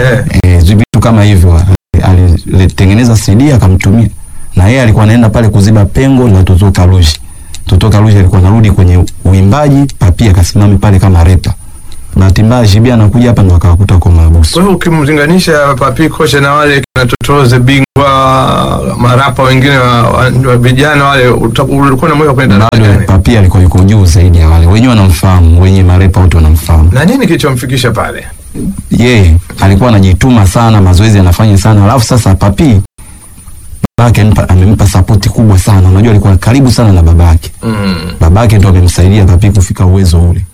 Eh. eh, vitu kama hivyo alitengeneza CD akamtumia, na yeye alikuwa anaenda pale kuziba pengo la Toto Kalushi. Toto Kalushi alikuwa anarudi kwenye uimbaji, Papi akasimama pale kama repa. Bahati mbaya Shibia anakuja hapa ndo akawakuta kwa mahabusu. Kwa hiyo ukimlinganisha Papi Kocha na wale kina Totoze bingwa marapa wengine wa, wa, wa vijana wale uta- ulikuwa na moyo wa kwenda na Bado gani? Papi alikuwa yuko juu zaidi ya wale wenyewe, wanamfahamu wenye marepa wote wanamfahamu. Na nini kilichomfikisha pale? yeye alikuwa anajituma sana, mazoezi anafanya sana. Alafu sasa Papi babake amempa- amempa sapoti kubwa sana. Unajua alikuwa karibu sana na babake, Mm. babake ndo amemsaidia Papi kufika uwezo ule.